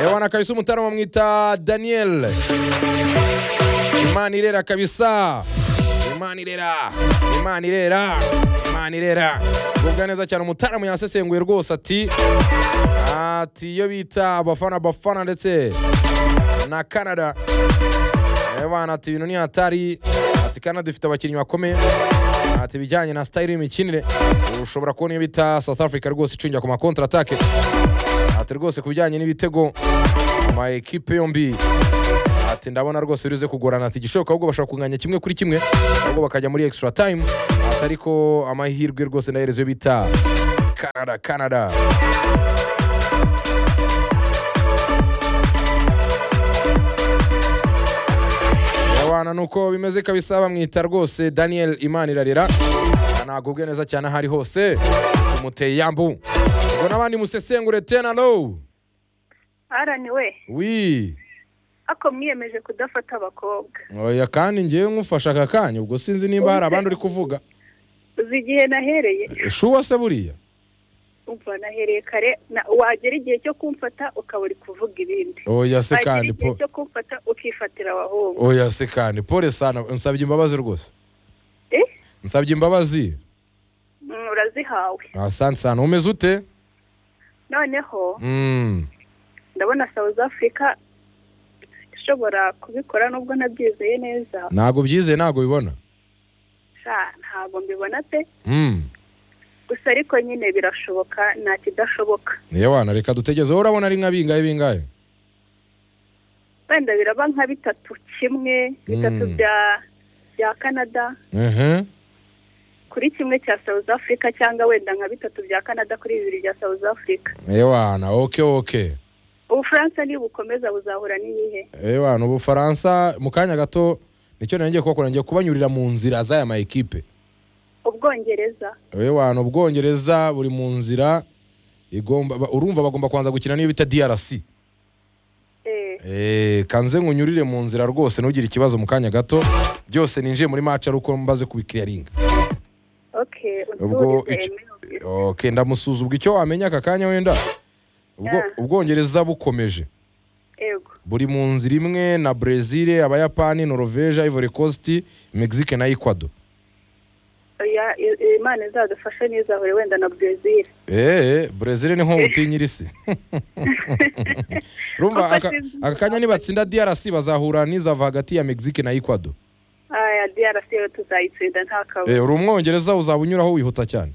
ebana kabisa umutara bamwita daniyeli imana irera kabisa imana irera imana irera imana irera ubwa neza cyane umutara yasesenguye rwose ati ati iyo bita abafana abafana ndetse na canada ebana ati ibintu ni hatari ati canada ifite abakinnyi bakomeye ati ibijyanye na sitayili y'imikinire ushobora kubona iyo bita south africa rwose icungira ku makontra atake ati rwose ku bijyanye n'ibitego ama ekipe yombi ati ndabona rwose biruze kugorana ati igishoboka ahubwo bashobora kunganya kimwe kuri kimwe ahubwo bakajya muri extra time ati ariko amahirwe rwose ndahereza iyo bita canada canada abana nuko bimeze kabisa bamwita rwose daniel imana irarira ntabwo ubwe neza cyane ahari hose tumuteye yambu ubwo n'abandi musesengure tena low arani we wi ako mwiyemeje kudafata abakobwa oya kandi ngewe nkufasha aka kanya ubwo sinzi nimba hari abandi uri kuvuga uzi igihe nahereye shuwa se buriya umva nahereye kare na- wagera igihe cyo kumfata ukaba uri kuvuga ibindi oya se wagera kandi igihe po cyo kumfata ukifatira abahungu oya se kandi pole sana nsabye imbabazi rwose Eh? nsabye imbabazi Mm, urazihawe asante sana umeze ute noneho Mm. ndabona south africa ishobora kubikora nubwo nabyizeye neza ntabwo byizeye ntabwo bibona sha ntabwo mbibona pe Mm. gusa ariko nyine birashoboka nta kidashoboka niyo wana reka dutegeze wowe urabona ari nka bingahe bingahe wenda biraba nka bitatu kimwe bitatu Mm. bya bya canada ehe kuri kimwe cya south africa cyangwa wenda nka bitatu bya canada kuri bibiri bya south africa niyo wana oke oke ubufaransa nibukomeza buzahura n'iyihe niyo wana ubufaransa mu kanya gato nicyo nongeye kubakora ngiye kubanyurira mu nzira z'aya ma ekipe ubwongereza we wantu ubwongereza buri mu nzira igomba ba- urumva bagomba kubanza gukina n'iyo bita DRC eh, eh kanze nkunyurire mu nzira rwose ntugire ikibazo mu kanya gato byose ninjiye muri match ari uko mbaze kubikiriyaringa okay ubwo unsubize ico- Emile. okay ndamusuza ubwo icyo wamenya aka kanya wenda ubwo Ah. ubwongereza bukomeje yego buri mu nzira imwe na Brazil abayapani Norvège Ivory Coast Mexique na Ecuador oya i- imana izadufashe ntizahure wenda na brazil eee brezil ni nko mutinyira isi rumva Kuko aka sinzi aka kanya nibatsinda drc bazahura n'izava hagati ya mexique na ecuador aya drc yo tuzayitsinda nta kabuza Eh, uri umwongereza uzaba unyuraho wihuta cyane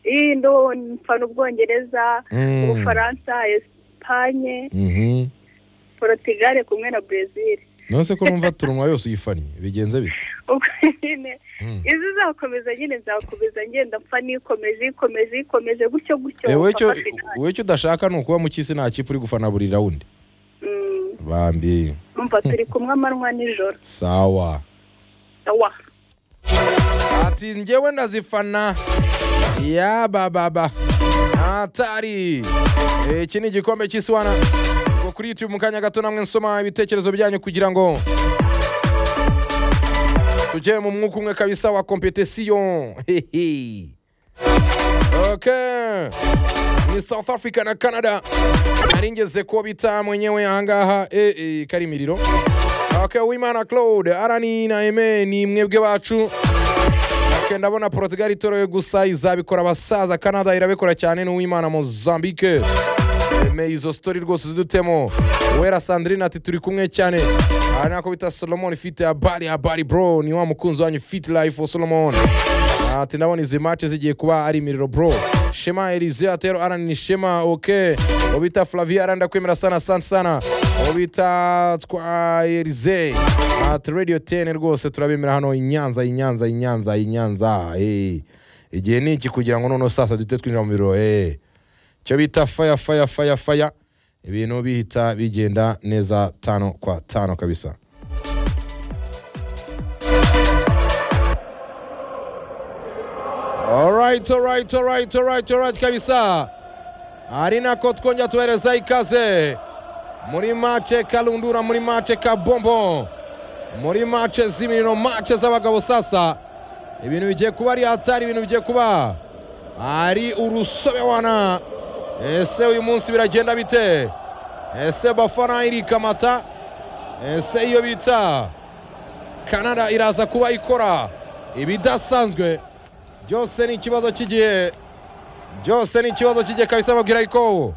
iyi ndo mfana ubwongereza Mm. ubufaransa esipanye Mhm. porotugale kumwe na brazil nonese ko numva turumwa yose uyifannye bigenze bite ubwo nyine Mm. izi zakomeza nyine nzakomeza ngenda mpfa nikomeje ikomeje ikomeje gutyo gutyo Eh, wowe icyo mpaka finale. wowe icyo udashaka ni ukuba mu cy'isi nta kipe uri gufana buri rawundi Mm, bambi umva turi kumwe amanywa nijoro sawa wa ati njyewe ndazifana ya bababa atari Eh, iki ni igikombe cy'isi wana ubwo kuri youtube mu kanya gato namwe nsoma ibitekerezo byanyu kugira ngo tujye mu mwuka umwe kabisa wa kompetisiyo Hehe. okay ni south africa na canada nari ngeze ko bita mwenyewe ahangaha eh, eh, karimiriro okay wimana claude arani na eme ni mwebwe bacu Okay, ndabona Portugal itoroye gusa izabikora abasaza Canada irabikora cyane n'uwimana Mozambique Eme izo story rwose zidutemo Wera Sandrine ati turi kumwe cyane aha nako bita Solomon ifite abari abari bro ni wa mukunzi wanyu fit life for Solomon ati ndabona izi match zigiye kuba ari imiriro bro Shema Elise atero arani ni Shema okay Obita Flavia aranda kwemera sana asante sana Obita twa Elise at Radio 10 rwose turabemera hano i Nyanza i Nyanza i Nyanza i Nyanza eh igihe ni iki kugira ngo noneho sasa duhite twinjira mu biro eh icyo bita faya faya faya faya ibintu bihita bigenda neza tano kwa tano kabisa alright alright alright alright alright kabisa ari nako twongera tubahereza ikaze muri mace karundura muri mace ka bombo muri mace z'imiriro mace z'abagabo sasa ibintu bigiye kuba ari hatari ibintu bigiye kuba ari urusobewana ese uyu munsi biragenda bite ese bafana irikamata ese iyo bita kanada iraza kuba ikora ibidasanzwe byose ni ikibazo cy'igihe byose ni ikibazo cy'igihe kabisa babwira yuko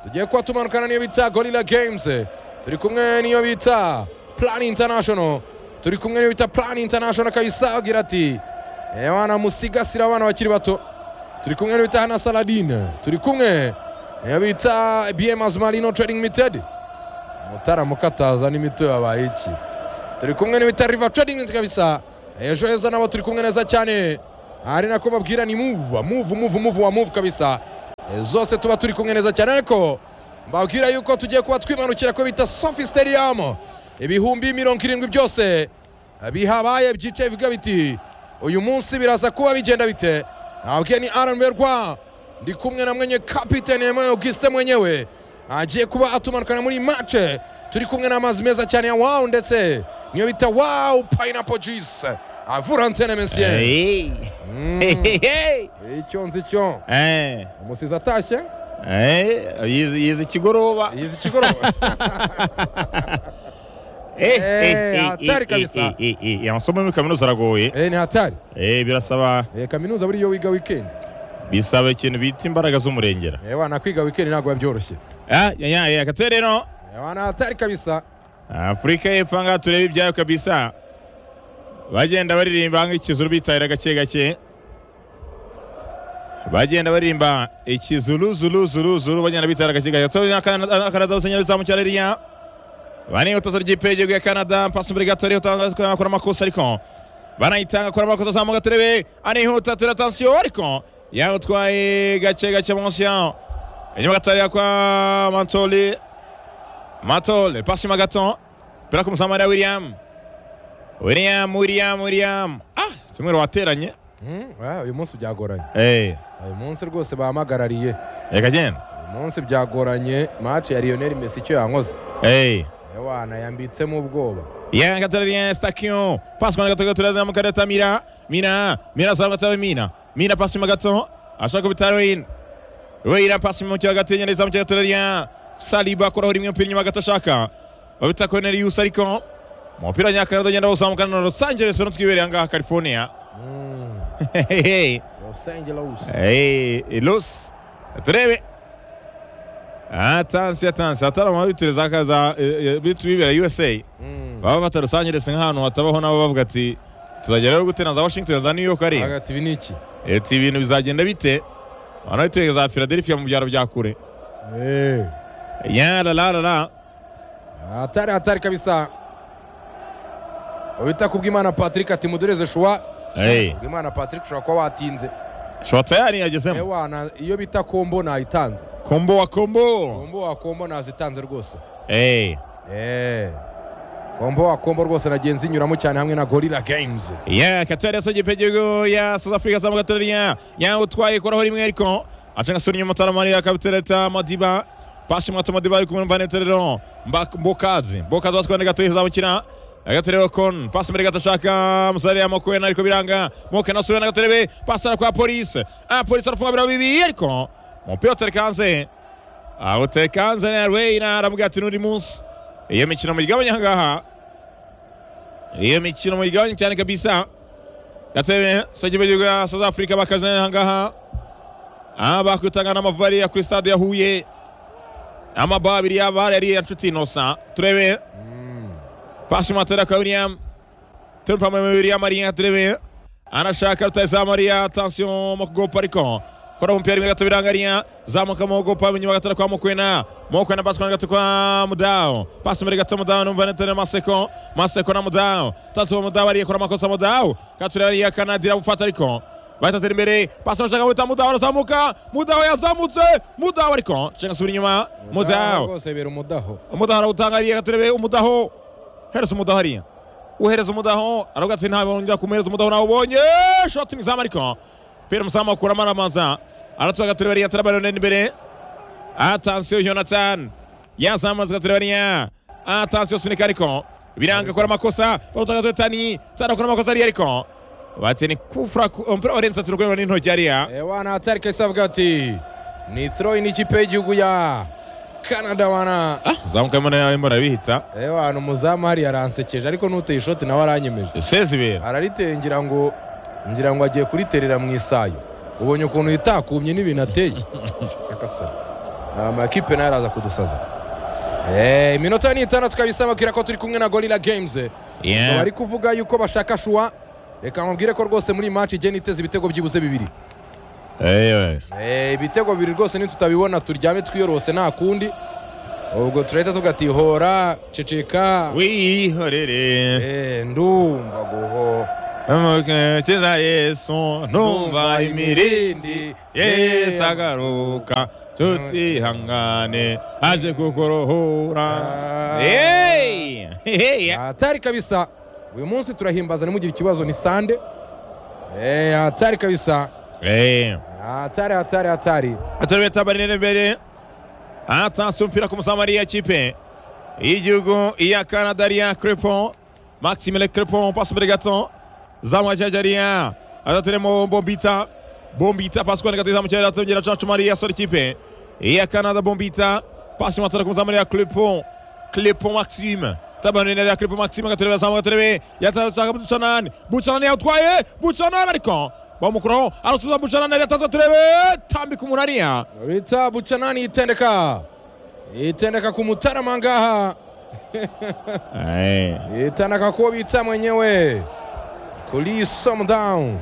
tugiye kuba tumanukana n'iyo bita gorilla games turi kumwe n'iyo bita plan international turi kumwe n'iyo bita plan international kabisa agira ati wana musigasira abana bakiri bato turi kumwe n'iyo bita hana saladine turi kumwe n'iyo bita bms marino trading limited mutarama ukataza n'imito yabaye iki turi kumwe n'iyo bita river trading limited kabisa ejo heza nabo turi kumwe neza cyane ari nako babwira ni muvu muvu muvu muvu wa muvu kabisa E, zose tuba turi kumwe neza cyane ariko mbabwira yuko tugiye kuba twimanukira ko bita sofi stadium ibihumbi mirongo irindwi byose bihabaye byicaye bivuga biti uyu munsi biraza kuba bigenda bite nababwiye ni rnb rwa ndi kumwe na mwenye kapitene yemewe augusite mwenyewe agiye kuba atumanukana muri mace turi kumwe n'amazi meza cyane ya wawu ndetse niyo bita wawu payinapo juice avura antene mesiyeri Hey. Hey, hey, icyo nzi cyo hey. umusizi atashye Eh, yize yize ikigoroba yize ikigoroba Eh, Eh, eh, eh, hatari eh, kabisa. eh, eh, eh, eh, amasomo muri kaminuza aragoye Eh, ni hatari Eh, birasaba Eh, kaminuza buriya iyo wiga wikendi bisaba ikintu bita imbaraga z'umurengera Eh, wana kwiga wikendi ntabwo biba byoroshye Ah, ya, ya, ya, katwe rero Eh, wana hatari kabisa afurika y'epfo ngaha turebe ibyayo kabisa bagenda baririmba nk'ikizuru bitarira gake gake bagenda baririmba ikizuru zuru zuru zuru bagenda bitarira gake gake turabona Kanada- kanada usenyera bizamukira ririya bani utoza ry'ipegego ya kanada pasi imbere gato ariho utanga akora amakosa ariko banayitanga akora amakosa azamuka turebe anihuta turebe atansiyo ariko yawutwaye gake gake munsi yaho inyuma gato hariya kwa mantoli Matole, pasi mu gato. Pera ku musamara William. William, William, William. Ah, kimwe wateranye. Mm, ah, uyu munsi byagoranye Eh, uyu munsi rwose bahamagariye reka genda. uyu munsi byagoranye match ya Lionel Messi icyo yankoze Eh. Eh, wana yambitsemo ubwoba Ya Katarina Stakio. Pasi mu gato turaza mu kareta Mira. Mina, Mira sa gato Mina. Mina pasi mu gato. Ashaka bitaro in. Weira pasi mu cyaga tenya neza mu cyaga turaria. Saliba kora uri mu pili nyuma gato shaka. Babita Cornelius ariko. Umupira nyakanado ugenda uzamukana na Los Angeles Rams kibereye ngaha California. Mm, Hehehe. Los Angeles Hey, Los turebe atansi atansi atarama bitureza akaza bitu bibera USA Mm. baba batarusangerese nk'ahantu hatabaho nabo bavuga ati tuzagerayo gute na za Washington za New York ari hagati ibi ni iki ati ibintu bizagenda bite bana biturega za Philadelphia mu byaro bya kure Eh, ya la la la la hatari hatari kabisa ubita kubw'imana Patrick ati mudureze shuwa hey kubw'imana Patrick ushobora kuba watinze shwa tayari Eh, yagezemo wana iyo bita kombo nayitanze kombo wa kombo kombo wa kombo nazitanze rwose hey Eh, kombo wa kombo rwose nagenzi zinyuramo cyane hamwe na gorilla games ya katari yasa igipegego ya south africa azamuka ateranya yawutwaye koraho rimwe ariko aca ngasura inyuma ataramari akabitereta madiba pasi mwato madiba ari kumwe n'umvane terero mbokazi mbokazi wasukwane gato izamukira agaterero kon pasi mbere gato ashaka musarire amakwena ariko biranga moke nasubira n'agaterebe pasi ara kwa polisi ah polisi arafunga birabo bibiri ariko umupira utereka hanze awuteka hanze na rweyina aravuga ati n'undi munsi iyo mikino muyigabanya ahangaha iyo mikino muyigabanye cyane kabisa gatebe sage b'igihugu ya south africa bakazana aha ngaha aha bakwitanga n'amavari ya kuri stade ya huye amaba abiri y'abari yari iya nshuti inosa turebe pasi matera ka william terupa mu mibiri ya mariya turebe anashaka rutahiza mariya atansiyo mu kugopa ariko kora umupira rimwe gato birangariya zamuka mu kugopa inyuma gatara kwa mukwena mukwena pasi kwana gato kwa mudaho pasi mbere gato mudaho numva netere maseko maseko na mudaho tatu wa mudaho ariye kora amakosa mudaho katureba ariya kanadira gufata ariko bahitatira imbere pasi bashaka guhita mudaho arazamuka mudaho yazamutse mudaho ariko nshinga asubira inyuma mudaho rwose bera umudaho umudaho arawutangariye gaturebe umudaho hereza umudaho hariya uhereza umudaho aravuga ati ntabwo wongera kumuhereza umudaho nawe ubonye shoti mu izamu ariko pera umuzamu akuramo aramaza aratuba gaturebe hariya ataraba ronene imbere atansiyo yonatani yazamuza gaturebe hariya atansiyo sunika ariko biranga akora amakosa baruta gaturebe tani tani akora amakosa hariya ariko bati ni kufura ku- umupira warenze ati rwego n'intoki hariya Eh, wana hatari kabisa avuga ati ni throw in ikipe y'igihugu ya canada wana Ah, uzamuka mbona yawe mbona bihita ewe ahantu umuzamu hariya aransekeje ariko n'uteye ishoti nawe aranyemeje sezibera arariteye ngira ngo ngira ngo agiye kuriterera mu isayo ubonye ukuntu yitakumye n'ibintu ateye yakasana amakipe nayo araza kudusaza Eh, iminota ni itandatu kabisababwira ko turi kumwe na gorira games Yeah. bari kuvuga yuko bashaka shuwa reka nkubwire ko rwose muri iyi match igenda iteza ibitego byibuze bibiri ewe Eh, ibitego bibiri rwose nitutabibona turyame twiyorose nta kundi ubwo turahita tugatihora ceceka wihorere Eh, ndumva guho amukeza yesu numva imirindi yesu agaruka tutihangane aje kukorohora Hey! Hey! hatari kabisa uyu munsi turahimbaza ntimugire ikibazo ni sande Eh, hatari kabisa Hey! hatari hatari hatari atarabeta tabarine imbere atanze umupira ku musamariya kipe y'igihugu iya canada ariya crepon maximile crepon pasi imbere gato zamwajyaje ariya adaturemo bombita bombita pasi kuboneka tuzamu cyari atongera cacu mariya sore kipe iya canada bombita pasi matara ku musamariya crepon crepon maxime tabarine ariya crepon maxime agaturebe azamuka agaturebe yatashaka bucanani bucanani yawutwaye bucanani ariko bamukuraho arasubiza bucanani ariya atanze aturebe tambika umuntu ariya bita bucanani yitendeka yitendeka ku mutarama ngaha Eh. yitandaka kuwo bita mwenyewe kuri somudawu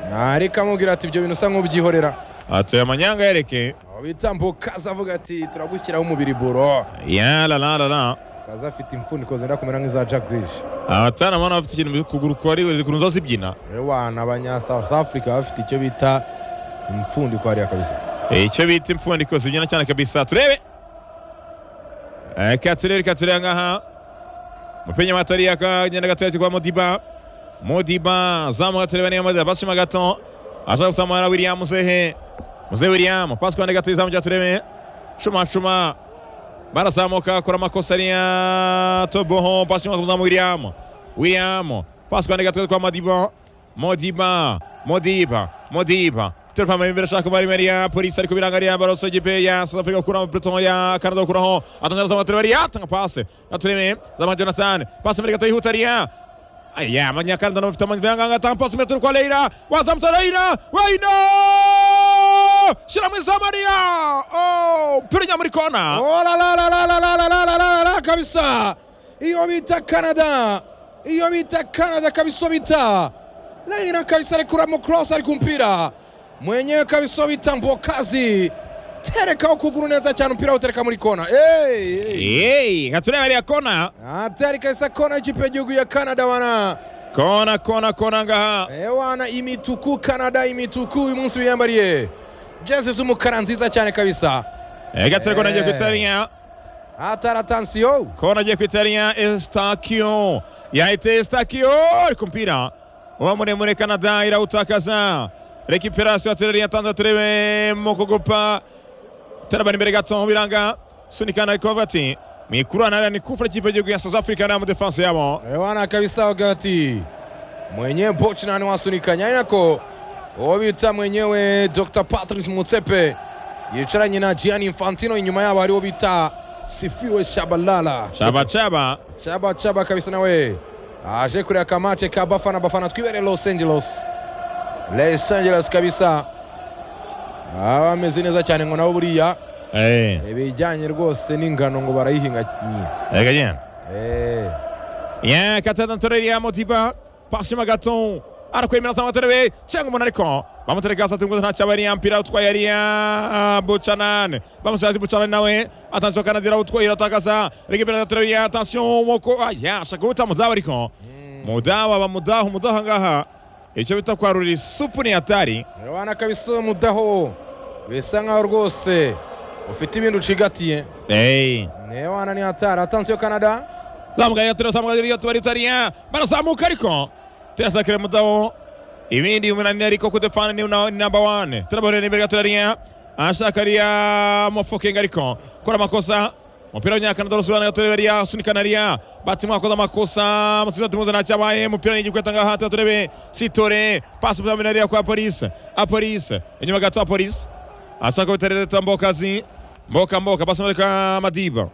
ntareka amubwira ati ibyo bintu usa nk'ubyihorera atoye amanyanga yereke aho bita mbukaza avuga ati turagushyiraho umubiri buro yalalalala kaza afite imfuniko zenda kumera nk'iza jack grish abatana mbona bafite ikintu kuguru kwari zikuntu zo zibyina abana abanya south africa bafite icyo bita imfundiko hariya kabisa Eh, icyo bita impfundiko zibyina cyane kabisa turebe Eh, ka turebe ka turebe ngaha mupenya matari akagenda gato kwa modiba modiba zamuka turebe niyo modiba basima gato ashaka gusamara william muzehe muzehe william pasi kwande gato izamu rya turebe cuma cuma barazamuka akora amakosa ariya toboho pasi inyuma ku muzamu william william pasi kwande gato kwa modiba modiba modiba modiba turapama imbere ashaka kumara imbere ya polisi ariko birangarira baroso gipe ya south africa gukuraho pluton ya canada gukuraho atongera zamuka turebe ariya atanga pasi gaturebe zamuka jonathan pasi imbere gato yihuta ariya Aya, Manyakanada n'ufite amanyanga atanga pasi metero kwa Leira, wazamutsa Leira, Weino! Shira mu izamu ariya! Oh, mpira ujya muri kona. olalalalalalalalalalala kabisa iyo bita canada iyo bita canada kabiso bita leira kabisa arekura mucross ari kumpira mwenyewe kabiso bita mbokazi tereka ukuguru neza cyane umupira awutereka muri kona Hey, hey. Hey, gatureba ariya kona. hatari kabisa kona y'ikipe y'igihugu ya canada wana Kona, kona, kona ngaha. ewana imituku canada imituku uyu munsi biyambariye jezi z'umukara nziza cyane kabisa Eh, gature kona agiye Eh. kwitarinya. hatari atansiyo Kona agiye kwitarinya Estakio. Yahite Estakio, ariko mpira. Uwa muremure Canada irawutakaza. Recuperation aturere yatanze aturebe mu kugupa. tarabana imbere gato biranga sunikana ariko bavuga ati mwikurana ariya ni kufura kipe y'igihugu ya south africa n'aya mu defense yabo Ewana kabisa wakati mwenyewe Bochnan wasunikanya ari nako uwo bita mwenyewe Dr Patrice Mutsepe yicaranye na Gianni Infantino inyuma yabo hariwo bita Sifiwe Shabalala cabacaba Shaba Shaba kabisa nawe aje kureba kamace ka Bafana Bafana twibere Los Angeles Los Angeles kabisa Ah, bameze neza cyane ngo nabo buriya ibijyanye rwose n'ingano ngo barayihinga ekagenda eh ya katana toreri ya motiba pasi magato arakwemera cyangwa aterebe cyangwa umuntu ariko bamutereka hasi atunguza nta cyaba ariya mpira utwaye ariya bucanane bamusazi bucanane nawe atansiyo kanadira utwaye iratakaza regibera aterebe ya atansiyo moko aya ashaka guhita mudaho ariko mudaho aba mudaho mudaho ngaha icyo bita kwarurira isupu ni atari Wana kabisa uwo mudaho bisa nkaho rwose ufite ibintu ucigatiye Hey. newana ni hatari atansiyo canada zamugaye turazamugaye iyo tuba ritariya barazamuka ariko turasakira mudaho ibindi umunani ariko ku defana ni na- ni number one turabona imbere gato rariya ashaka ariya mofokinga ariko kora amakosa umupira w'inyakanada rusobanura gato rariya sunikana ariya batima wakoze amakosa musubiza tumuze nta cyabaye umupira ni igikweta ngaha tuba turebe sitore pasi muzamina ariya kwa polisi apolisi inyuma gato apolisi ashaka kubitarira tambokazi mboka mboka pasi muri ka madiba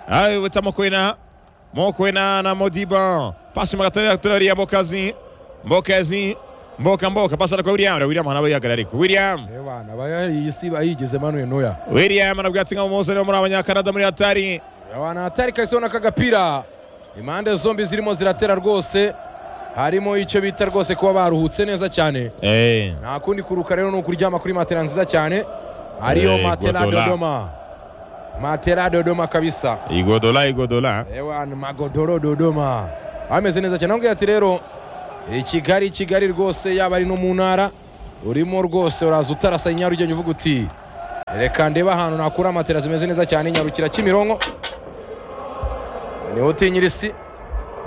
ayi wita mokwena mokwena na modiba pasi muri katorera katorera mbokazi mbokazi mboka mboka pasi ari kwa william william anabaye agarariko william Eh bana bayari isi bayigize Manuel Neuer. william anabwira ati nka muzere muri abanyakanada muri hatari Bana hatari kahise ubona ko agapira impande zombi zirimo ziratera rwose harimo icyo bita rwose kuba baruhutse neza cyane eh nta kundi kuruka rero ni ukuryama kuri matera nziza cyane ariyo Eh, matera Guardiola. Dodoma matera Dodoma kabisa igodola igodola ewa ni magodoro Dodoma ameze neza cyane nabwira ati rero i Kigali i Kigali rwose yaba ari no mu ntara urimo rwose uraza utarasa inyaro ugenda uvuga uti reka ndebe ahantu nakura matera zimeze neza cyane nyarukira Kimironko niho utinyira isi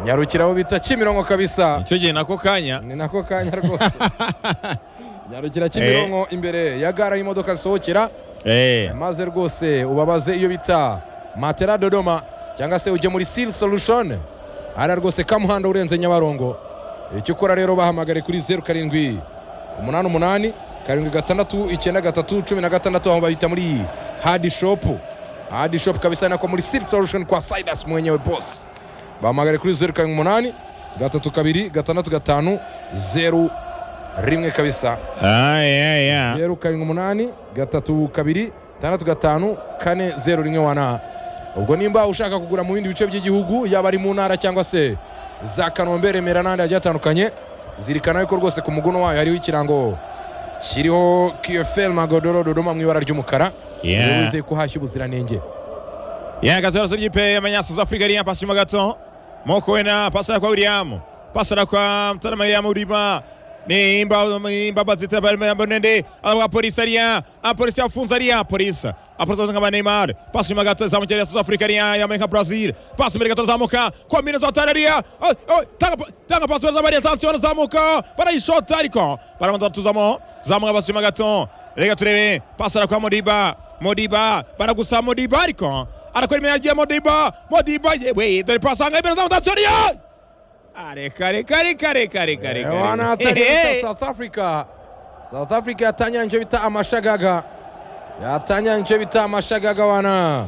nyarukira aho bita Kimironko kabisa icyo gihe nako kanya ni nako kanya rwose nyarukira Kimironko imbere ya gara aho imodoka zisohokera eh maze rwose ubabaze iyo bita matera dodoma cyangwa se ujye muri seal solution hariya rwose kamuhanda urenze nyabarongo icyo ukora rero bahamagare kuri zeru karindwi umunani umunani karindwi gatandatu icyenda gatatu cumi na gatandatu aho bahita muri hadi shopu hadi shopu kabisa nako muri seal solution kwa sidas mwenyewe boss bahamagare kuri zeru karindwi umunani gatatu kabiri gatandatu gatanu zeru rimwe kabisa ayi ayi ayi zeru karindwi umunani gatatu kabiri tandatu gatanu kane zeru rimwe wana ubwo nimba ushaka kugura mu bindi bice by'igihugu yaba ari mu ntara cyangwa se za kanombe remera n'ahandi hagiye hatandukanye zirikana yuko rwose ku muguno wayo hariho ikirango kiriho kiyoferi magodoro dodoma mu ibara ry'umukara Yeah. Iyo wizeye ko uhashya ubuziranenge yagatora so ry'ipe yamenya south africa riya pasi mo gato mokwena pasi kwa william pasi kwa mtana maria murima ni imba imba bazita barimo yambo nende alwa polisi riya a polisi afunza riya polisi aporta ngaba neymar pasi mo gato zamu ya south africa riya yameka brazil pasi mo gato zamuka kwa mina za tararia oh, oh, tanga tanga pasi za maria tansiona zamuka para ishota ariko para mtatu zamo zamu pasi mo gato reka turebe pasi kwa modiba modiba baragusa modiba ariko arakora imirimo yagiye modiba modiba yewe dore pasanga imbere z'amutansiyoniya areka reka reka reka reka reka wana hatari bita south africa south africa yatanya nicyo bita amashagaga yatanya nicyo bita amashagaga wana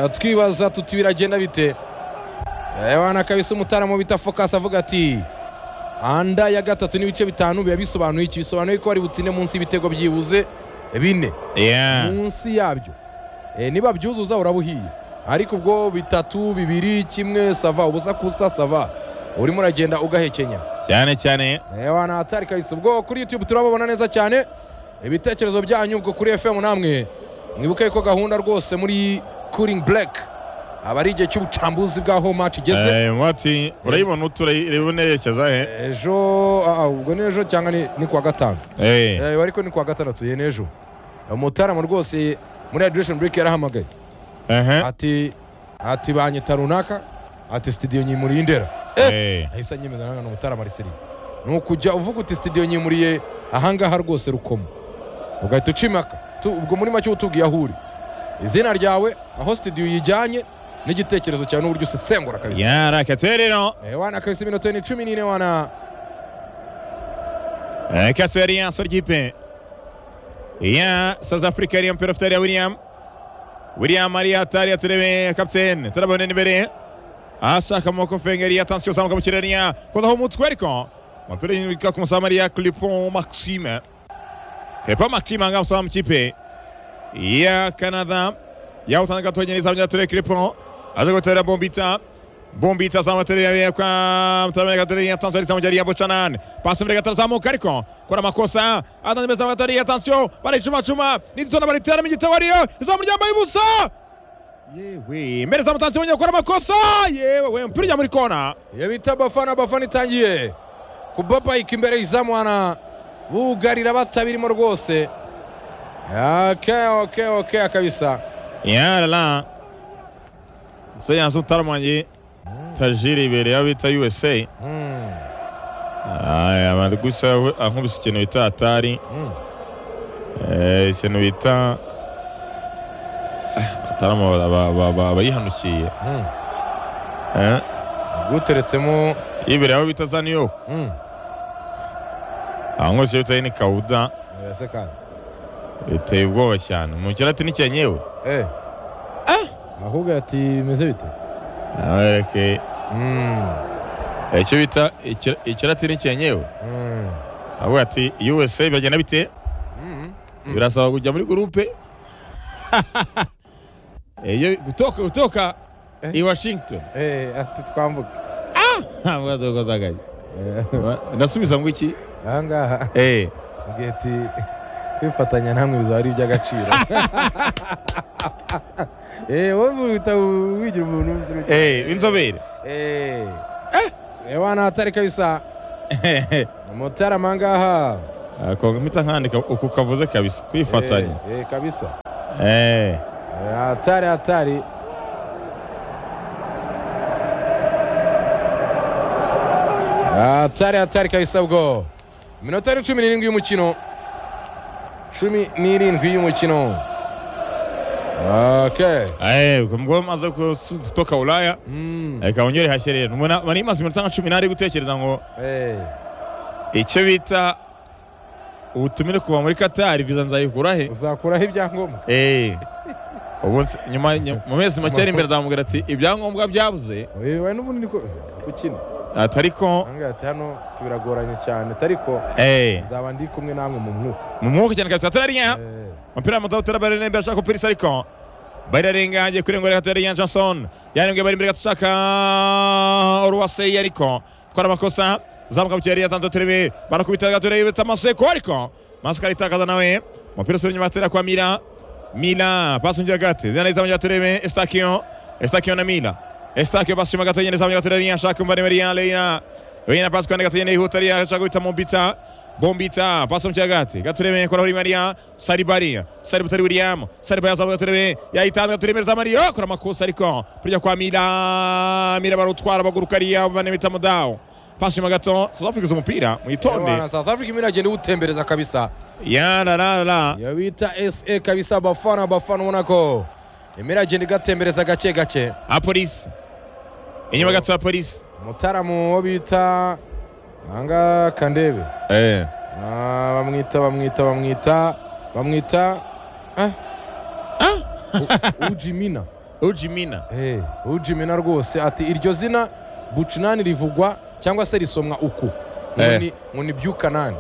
Eh, twibaza tuti biragenda bite Eh, wana kabisa umutaramu bita focus avuga ati anda ya gatatu n'ibice bitanu biba bisobanuye iki bisobanuye ko bari butsinde munsi y'ibitego byibuze bine munsi yabyo Eh, niba byuzuza uraba uhiye ariko ubwo bitatu bibiri kimwe sava ubusa kusa sava urimo uragenda ugahekenya cyane cyane Ewana hatari kabisa ubwo kuri YouTube turababona neza cyane ibitekerezo byanyu ubwo kuri FM namwe mwibuke ko gahunda rwose muri Cooling Black aba ari igihe cy'ubucambuzi bw'aho match igeze mwati urayibona utureba unerekeza he ejo ah, ah, ubwo n'ejo cyangwa ni- ni kuwa gatanu Eh, ariko ni kuwa gatandatu ye n'ejo umutaramu rwose muri Hydration Break yarahamagaye ati ati banyita runaka ati studio nyimuri indera ahise anyemeza nanone umutara marisiri ni ukujya uvuga uti studio nyimuriye ahangaha rwose rukomo ugahita uca impaka Tu- ubwo muri make uba utubwiye aho uri izina ryawe aho studio uyijyanye n'igitekerezo cyawe n'uburyo usesengura kabisa yarakaterero Eh, wana kabisa iminota ni cumi n'ine wana Kasarian sur ry'ipe ya south africa riya mpera ufite william william ari hatari aturebe kapitene turabona imbere ashaka amaboko fengeri ya tansiyo zamuka mu kirere ya kozaho umutwe ariko umupira w'imika ku musamari ya clipon maxime clipon maxime aha ngaha umusaba mu kipe ya canada yawutanga gatonya neza abanyaturere clipon aje gutera bombita bombita zamutereye kwa mtarame gatonya ya tansiyo zamuka ya bochanan pasi mbere gatara zamuka ariko kora amakosa atanze mbere zamuka gatonya ya tansiyo baricumacuma nititona bariteramo igitego ariyo izamu ryambaye ubusa yewe mbere zamutanze wongeye gukora amakosa yewe we umupira ujya muri kona iyo bita bafana bafana itangiye kubapayika imbere y'izamu wana bugarira batabirimo rwose okay, okay, okay, kabisa yarara so yanze utaramanye tajiri imbere y'abo bita usa mm. aya bari gusa we- ankubise ikintu bita atari Mm. eh, ikintu bita atarama abayihanukiye Mm. guteretsemo imbere y'abo bita za new york mm. ankubise bita ni kawuda Ese kandi biteye ubwoba cyane umukirati ni cyenyewe Eh, ahubwo ati bimeze bite abereke icyo bita ikira- ikiratini cyenyewe avuga ati usa biragenda bite birasaba kujya muri gurupe iyo gutoka gutoka i washington ati twambuka ntabwo zagagaye ndasubiza ngo iki ahangaha Eh, mbwiye ati kwifatanya namwe bizaba ari iby'agaciro Eh, wowe uhita wigira umuntu w'inzobe. eh, w'inzobere Eh, reba ni ahatari kabisa mutarama ngaha kongo mpita nkandika uku kavuze kabisa kwifatanya Eh, eh, kabisa Eh, Eh, hatari hatari hatari hatari kabisa bwo iminota ni cumi n'irindwi y'umukino cumi n'irindwi y'umukino okay eh, ubwo maze gutoka ulaya Mm. reka wongere hashye rero Mbona- bari maze iminota nka cumi n'ari gutekereza ngo Eh. icyo bita ubutumire kuva muri katari viza nzayikura he uzakuraho ibyangombwa Eh, ubu nse- nyuma ny- mu mezi make ari imbere azamubwira ati ibyangombwa byabuze Eh, we n'ubundi niko gukina ati ariko ahangaha ati hano biragoranye cyane ariko eh, nzaba ndi kumwe namwe mu mwuka mu mwuka cyane kabisa turariya Eh. umupira w'amaguru utarabara neza ashaka kupirisa ariko bararengaje kuri ngo reka ya Johnson yarengeye bari imbere gato ashaka Oruwasei ariko kora amakosa zamuka mu kirere yatanze turebe barakubita gato rebe tamaseko ariko masika aritakaza nawe umupira usubira inyuma atera kwa Mila Mila pasi mu gati zina izamu gato rebe Estakio Estakio na Mila Estakio pasi mu gato yene zamu gato rebe ashaka umva nimero ya Leina Leina pasi kwenda gato yene ihuta rebe ashaka guhita Mombita Bombita pasi mu gati gato rebe kora kuri Maria Saribari Saributari William Saribari azamu gato rebe yayitanze gato rebe za Mario kora amakosa ariko burya kwa Mila Mila barutwara baguruka ariya banimita mudao pasi mu gato South Africa umupira mwitonde Bana, south africa imira agenda iwutembereza kabisa ya la la la iyo bita sa kabisa abafana abafana ubona ko imira agenda igatembereza gake gake apolisi inyuma gato ya polisi umutaramu wo bita ahangaha kandebe eh Ah, bamwita bamwita bamwita bamwita eh, ah U- ujimina ujimina Eh, ujimina rwose ati iryo zina bucinani rivugwa cyangwa se risomwa uku ngo Eh. ni- ngo ni byukanani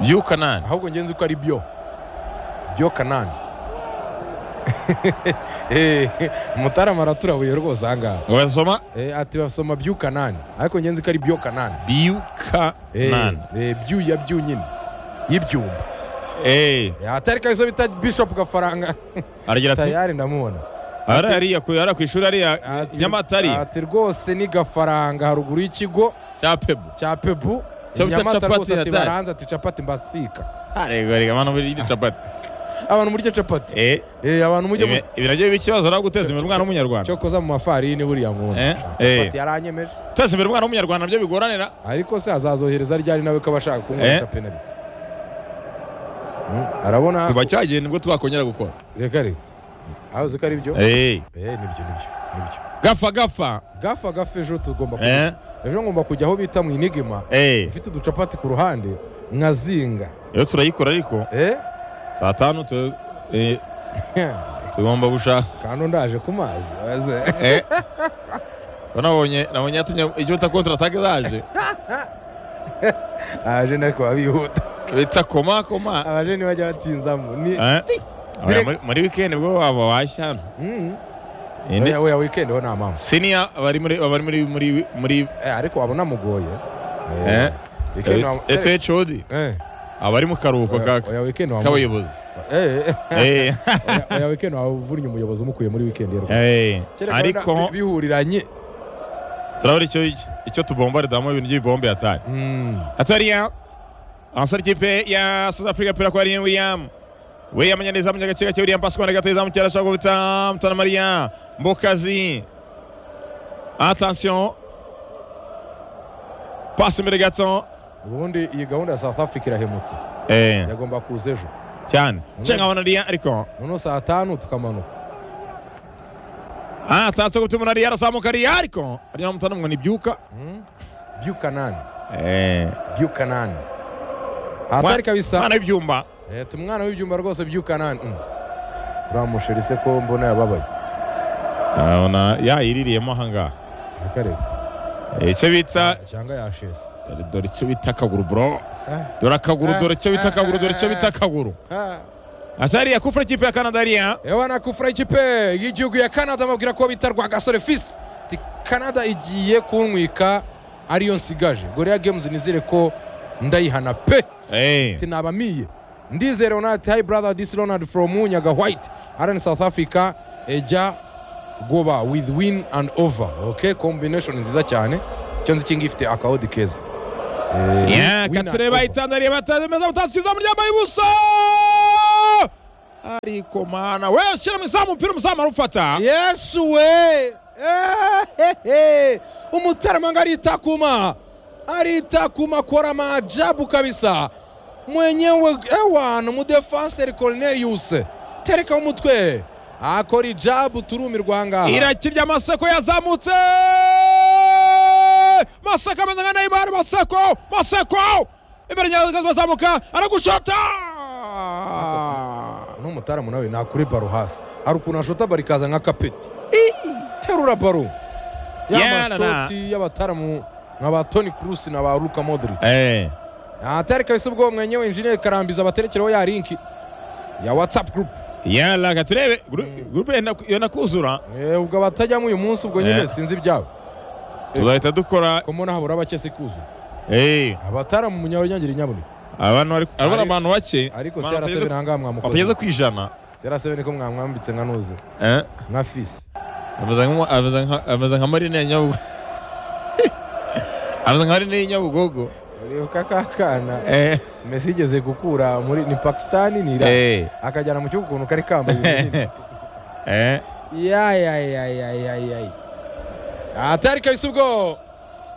yukanani ahubwo ngenzi ko ari byo byo kanani Eh, mutarama araturabuye rwose ahangaha ngo basoma Eh, ati basoma byu kanani ariko ngenzi ko ari byo kanani Eh, byukanani eh, byu ya byu nyine y'ibyumba eh Eh, atari kabisa bita bishop gafaranga aragira ati tayari ndamubona ara hariya ku ara ku ishuri hariya Ati- nyamata hariya ati rwose ni gafaranga haruguru y'ikigo cya pebu cya pebu Cyo bita Nyamata capati rwose ati hatari. baranze ati capati mbasika arega rega mwana muri iri capati abantu murya capati eh Eh, abantu mujye mu- ibi ibi nabyo bikibazo ari guteza imbere umwana w'umunyarwanda cyo koza mu mafarini buriya nkunda Eh, eh. capati yaranyemeje guteza imbere umwana w'umunyarwanda nabyo bigoranira ariko se azazohereza ryari nawe ko abashaka kunywesha penaliti Mm, arabona kuva cyagiye nibwo twakongera gukora reka reka aho uzi ko ari byo eh eh nibyo nibyo nibyo gafa gafa gafa gafa ejo tugomba eh kujya ejo ngomba kujya aho bita mu inigima eh ufite uducapati ku ruhande nkazinga iyo turayikora ariko eh saa tanu tu- eh, tugomba gushaka kandi ndaje ku mazi waze. Eh. Nabonye nabonye yatumye icyo bita kontra atake zaje abaje ariko baba bihuta bita koma koma abaje ntibajya batinzamo ni Eh. Si. Oya, muri- muri weekend bwo waba washyana Mm. Iyi ni- oya oya weekend ho nta mpamvu senior bari muri bari muri muri muri Eh, ariko waba unamugoye eh weekend waba- eto HOD Eh. abari mu karuhuko oya ka- oya weekend waba k'abayobozi Eh, eh. Eh, Oya- oya weekend waba uvunnye umuyobozi umukuye muri weekend ye rwose. eh Kereka wenda ariko bi- bihuriranye turabona icyo icyo tubombaridamo ibintu by'ibombe atari atariya abasore ikipe ya South Africa pera kwa Ryan William William nyaneza mu gace gake William pass kwa gateza mu cyara shaka guta mutana Maria Mbokazi attention passe imbere gato ubundi iyi gahunda ya south africa irahemutse eh yagomba kuza ejo cyane cenga abana Ryan ariko noneho saa tanu tukamanuka ah atatse gutuma umuntu Ryan arazamuka Ryan ariko Ryan mutana ngo nibyuka Mm. byukanani eh byukanani hatari kabisa mwana w'ibyumba Eh, tumwana w'ibyumba rwose byukanani Mm. uriya musheri se ko mbona yababaye urabona yayiririyemo ahangaha akareka icyo bita cyangwa yashese dore dore icyo bita akaguru bro Ah, dore akaguru Ah, dore icyo bita ah, akaguru dore ah, icyo bita ah. akaguru ah. atariya kufura ikipe ya kanada ariya ewa nakufura ikipe y'igihugu ya canada bamubwira ko bita rwagasore fisi ati canada igiye kunywika ariyo nsigaje goreya games nizere ko ndayihana pe Eh, ati nabamiye ndizere onati hi brother this is ronald from nyaga white aran south africa ejya goba with win and over okay combination nziza cyane icyo nzi kingi ifite akawodi keza Eh, yeah, win and katsire over. bayitandariye batameza butasiza umuryango w'ibuso ariko mana we shyira mu izamu umupira umuzamu arufata yesu we Ehehe! umuteramanga aritakuma aritakuma kora maajabu kabisa mwenyewe ewana umudefanseri cornelius tereka umutwe akora ijabu turumirwa ahangaha irakirya amaseko yazamutse maseko ameze nka neyimari maseko maseko imbere nyagazi bazamuka aragushota ni umutaramu nawe nakuri baro hasi hari ukuntu ashota baro ikaza nka kapeti terura baro ya Yana. mashoti y'abataramu nka ba toni kurusi na ba luka modric Eh, atari kabisa ubwo mwenyewe injeniyeri karambiza abaterekereho ya linki ya whatsapp group yala katurebe gurupe yenda- yenda kuzura Eh, ubwo abatajyamo uyu munsi ubwo nyine Eh. sinzi ibyabo tuzahita dukora ko mbona habura abake se kuzuye Eh, abataramu munyarunyangiri nyaboneka abantu bari abari Ari- abantu bake ariko abantu crc batageze- ntangaha batageze mwamukoze ku ijana crc ko mwamwambitse nka nuzi Eh, nka fisi ameze nka- ameze nka- ameze nka marine ya nyabugogo ameze nka marine y'inyabugogo reba kakana Eh, mesi igeze gukura muri ni pakisitani ni irani eh, akajyana mu gihugu ukuntu kari kambaye ibinini. eh. yayayayayayayi atari kabisa ubwo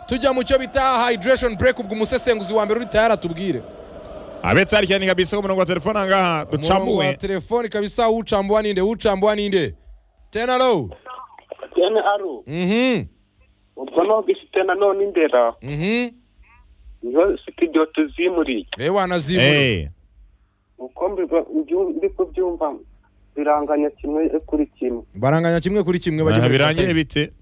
tujya mu cyo bita hydration break ubwo umusesenguzi wa mbere uri tayari atubwire abetse hari cyane kabisa ku murongo wa telefone ahangaha umurongo wa ducambuwe telefoni kabisa ucambuwa ninde ucambuwa ninde tena low tene aro mhm ubwo nogifite nanone indera mhm niho sitidiyo tuzimuriye ewa nazibura Eh, uko mbiba- mbyu- ndi kubyumva biranganya kimwe kuri kimwe baranganya kimwe kuri kimwe bajya aha muri birangire satani. bite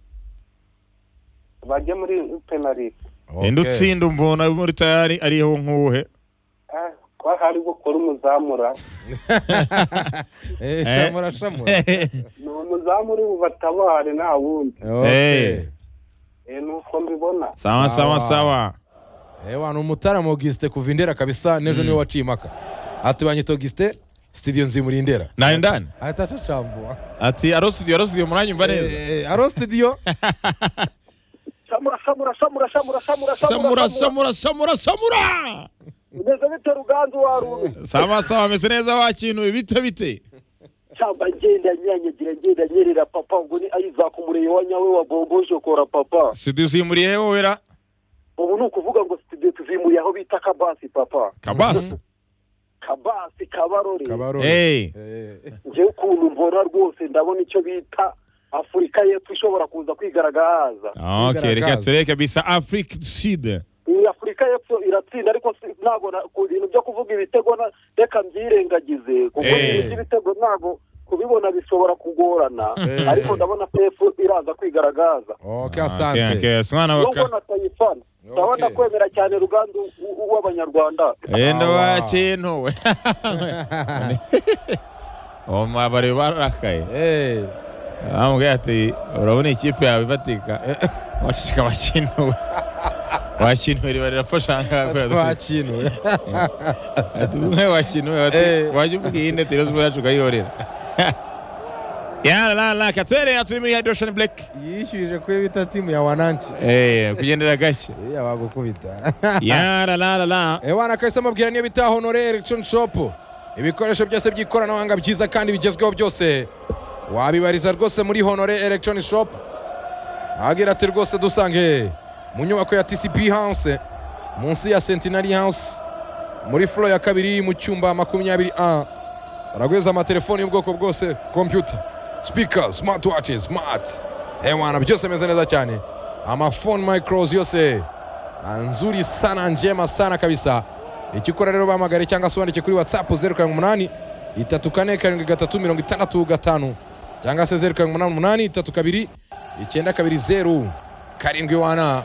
bajye muri penalite Okay. indi utsinda umbona muri tayari ariho nk'uwuhe Ah, ko hari gukora umuzamura Eh, shamura shamura ni umuzamura ubu batabare nta wundi Okay. Eh, ni uko mbibona sawa Sawa. sawa sawa ewa ni umutaramu Augustin kuva indera kabisa n'ejo niwe waciye impaka ati banyita Augustin studio nzimuri indera nari ndani ahita acacambuwa ati arosidiyo arosidiyo muranyumva neza aro studio samura samura samura samura samura samura samura samura samura ugeze bite ruganzu warume sawa sawa ameze neza wakinuye bite bite cyangwa ngenda nyanyagira ngenda nyerera papa ngo ni ayizaka umureye wa nyawe wa bombo shokora papa studio uzimuriye he wowe ra ubu ni ukuvuga ngo studio tuzimuriye aho bita kabasi papa kabasi kabasi kabarore kabaro Eh, ngewe ukuntu mbona rwose ndabona icyo bita afurika y'epfo ishobora kuza kwigaragaza ok reka Bigaragaza. turebe kabisa afrique du sud iyi afurika y'epfo iratsinda ariko si- ntabwo na- ku bintu byo kuvuga ibitego na- reka mbyirengagize kuko Eh. ibintu by'ibitego ntabwo kubibona bishobora kugorana Eh. ariko ndabona ko y'epfo iraza kwigaragaza ok Ok, asante ok, mwana nubwo baka natayifana ndabona Okay. kwemera cyane rugandu w- w- w'abanyarwanda enda Sawa. wakintuwe uwo mwabari barakaye Eh, amubwira ati urabona ikipe yawe ifatika wacika wakinuwe wakinuwe riba rirafasha ngaha twakinuwe tuzume wakinuwe Eh. bati wajya ubwiye ine tirozi yacu ukayihorera yararara katerera turi muri hydration black yishyurije kuyo bita timu ya wananchi Eh, kugendera gashya iya bagukubita yararara ewana kahise amabwira niyo bita honore election shop ibikoresho byose by'ikoranabuhanga byiza kandi bigezweho byose wabibariza rwose muri honore election shop agira ati rwose dusange mu nyubako ya tcp house munsi ya centenary house muri furo ya kabiri mu cyumba makumyabiri a baragwiza amatelefoni y'ubwoko bwose computer speaker smartwatches smart ewana byose bimeze neza cyane amafone micros yose Ah, nzuri sana njema sana kabisa icyo ukora rero bahamagare cyangwa se wandike kuri whatsapp zeru karindwi umunani itatu kane karindwi gatatu mirongo itandatu gatanu cyangwa se zeru karindwi umunani umunani itatu kabiri icyenda kabiri zeru karindwi wana